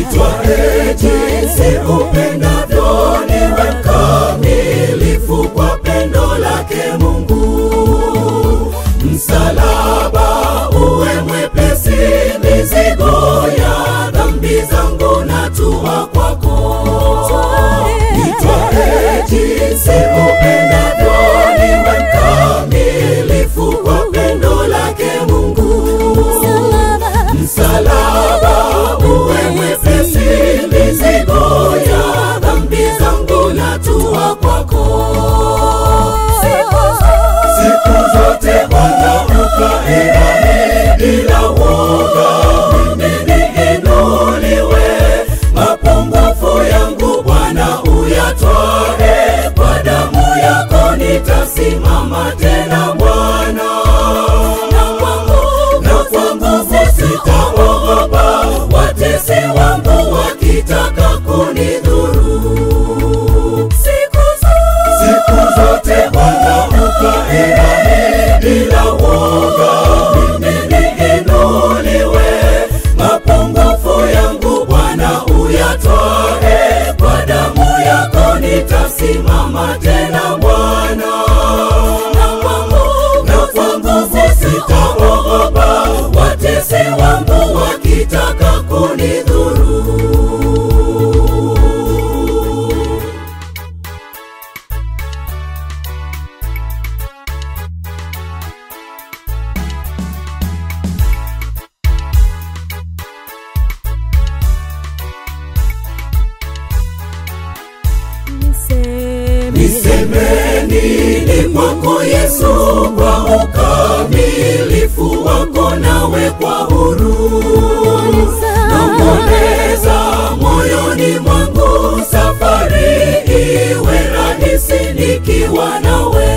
Nitwae jinsi upendavyo, niwe mkamilifu kwa pendo lake Mungu. Msalaba uwe mwepesi, mizigo ya dhambi zangu natua kwako. Nitwae jinsi upendavyo, niwe mkamilifu kwa pendo lake Mungu. Msalaba uwe mwepesi, mizigo ya dhambi zangu natua kwako. Siku zote Bwana ukae nami bila woga, mimi niinuliwe. Mapungufu yangu Bwana uyatwae, kwa damu yako nitasimama tena Bwana. Na kwangu na kwa nguvu sitaogopa, watesi wangu wakitaka kunidhuru. Siku zote siku zote Bwana ukae nami bila woga, mimi niinuliwe. Mapungufu yangu Bwana uyatwae, kwa damu yako nitasimama tena Bwana. Na kwangu na kwa nguvu sitaogopa, watesi wangu wakitaka kunidhuru. Niseme nini kwako Yesu, kwa ukamilifu wako nawekwa huru. Nong'oneza moyoni mwangu, safari iwe rahisi nikiwa nawe.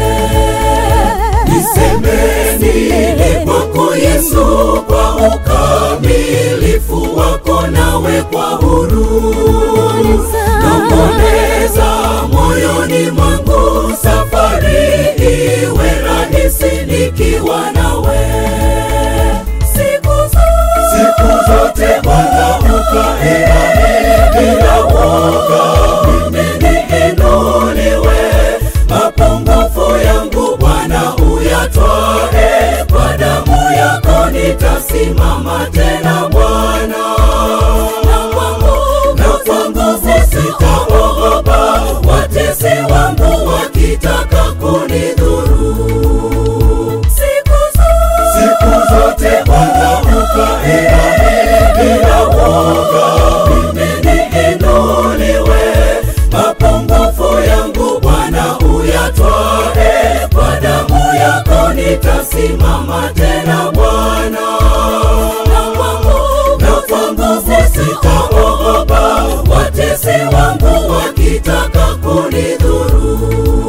Niseme nini kwako Yesu, kwa ukamilifu wako nawekwa huru. Nong'oneza moyoni mwangu, safari iwe rahisi nikiwa nawe. Siku zote siku zote Bwana ukae nami bila woga, mimi niinuliwe. Mapungufu yangu Bwana uyatwae, kwa damu yako nitasimama tena Bwana. Na kwangu na kwa nguvu sitaogopa, watesi wangu wakitaka kunidhuru. Siku zote siku zote Bwana ukae nami bila woga, mimi niinuliwe. Mapungufu yangu Bwana uyatwae, kwa damu yako nitasimama tena Bwana. Na kwangu na kwa nguvu sitaogopa, watesi wangu wakitaka kunidhuru.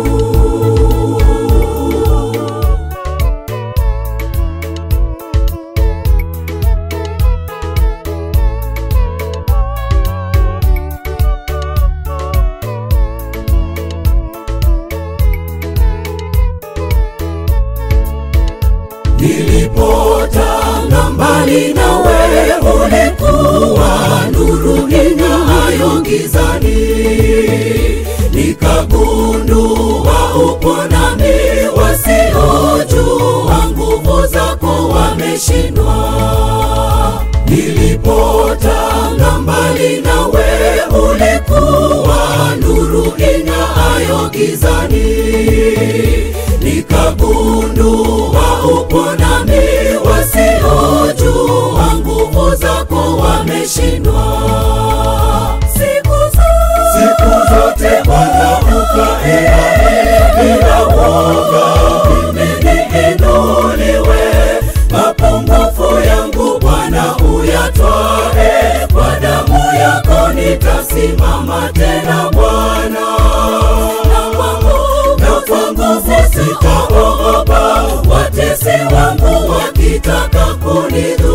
Nilipotanga mbali nawe, ulikuwa nuru ing'aayo gizani. Nikagundua upo nami, wasiojua nguvu zako wameshindwa. Nilipotanga mbali nawe, ulikuwa nuru ing'aayo gizani. Nikagundua upo nami, wasiojua nguvu zako wameshindwa. Siku zote siku zote Bwana ukae nami bila woga, mimi niinuliwe. Mapungufu yangu Bwana uyatwae, kwa damu yako nitasimama tena Bwana. Na kwangu na kwa nguvu sitaogopa, watesi wangu wakitaka kunidhuru.